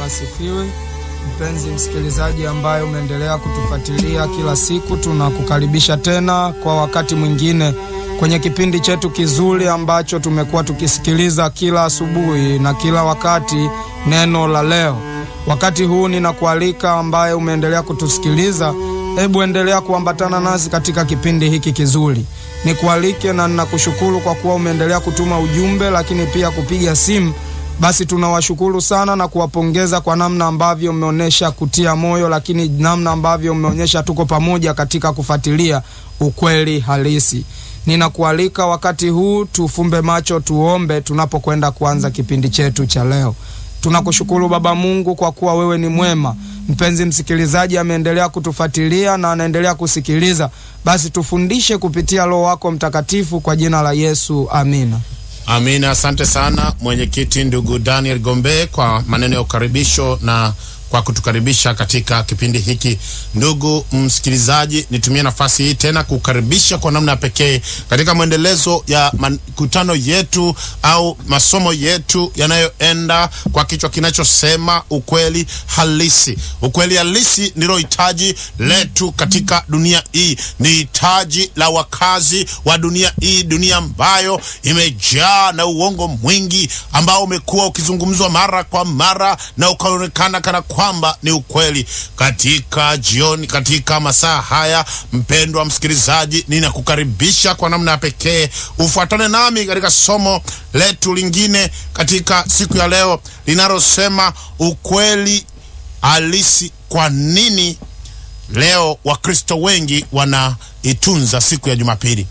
asifiwe. Mpenzi msikilizaji ambaye umeendelea kutufuatilia kila siku, tunakukaribisha tena kwa wakati mwingine kwenye kipindi chetu kizuri ambacho tumekuwa tukisikiliza kila asubuhi na kila wakati, neno la leo. Wakati huu ninakualika ambaye umeendelea kutusikiliza, hebu endelea kuambatana nasi katika kipindi hiki kizuri. Nikualike na ninakushukuru kwa kuwa umeendelea kutuma ujumbe, lakini pia kupiga simu basi tunawashukuru sana na kuwapongeza kwa namna ambavyo mmeonyesha kutia moyo, lakini namna ambavyo mmeonyesha tuko pamoja katika kufuatilia ukweli halisi. Ninakualika wakati huu tufumbe macho, tuombe tunapokwenda kuanza kipindi chetu cha leo. Tunakushukuru Baba Mungu kwa kuwa wewe ni mwema. Mpenzi msikilizaji ameendelea kutufuatilia na anaendelea kusikiliza, basi tufundishe kupitia Roho wako Mtakatifu, kwa jina la Yesu, amina. Amina. Asante sana mwenyekiti ndugu Daniel Gombe kwa maneno ya ukaribisho na kwa kutukaribisha katika kipindi hiki. Ndugu msikilizaji, nitumie nafasi hii tena kukaribisha kwa namna ya pekee katika mwendelezo ya makutano yetu au masomo yetu yanayoenda kwa kichwa kinachosema ukweli halisi. Ukweli halisi ndilo hitaji letu katika dunia hii, ni hitaji la wakazi wa dunia hii, dunia ambayo imejaa na uongo mwingi ambao umekuwa ukizungumzwa mara kwa mara na ukaonekana kana kwamba ni ukweli. Katika jioni, katika masaa haya, mpendwa msikilizaji, ninakukaribisha kwa namna ya pekee ufuatane nami katika somo letu lingine katika siku ya leo linalosema ukweli halisi. Kwa nini leo Wakristo wengi wanaitunza siku ya Jumapili?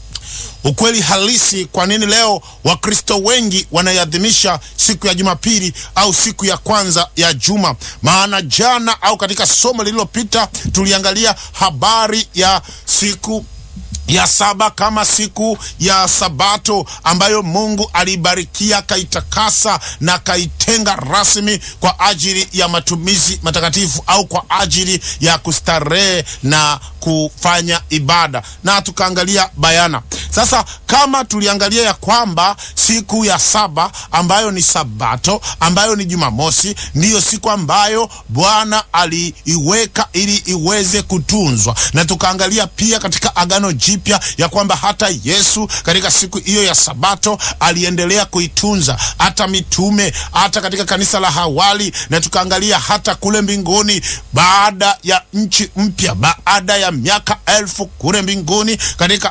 Ukweli halisi. Kwa nini leo Wakristo wengi wanaiadhimisha siku ya Jumapili au siku ya kwanza ya juma? Maana jana au katika somo lililopita tuliangalia habari ya siku ya saba kama siku ya Sabato ambayo Mungu aliibarikia akaitakasa na akaitenga rasmi kwa ajili ya matumizi matakatifu au kwa ajili ya kustarehe na kufanya ibada, na tukaangalia bayana. Sasa kama tuliangalia ya kwamba siku ya saba ambayo ni Sabato ambayo ni Jumamosi ndiyo siku ambayo Bwana aliiweka ili iweze kutunzwa, na tukaangalia pia katika Agano Jipya ya kwamba hata Yesu katika siku hiyo ya Sabato aliendelea kuitunza, hata mitume, hata katika kanisa la hawali, na tukaangalia hata kule mbinguni baada ya nchi mpya, baada ya miaka elfu kule mbinguni katika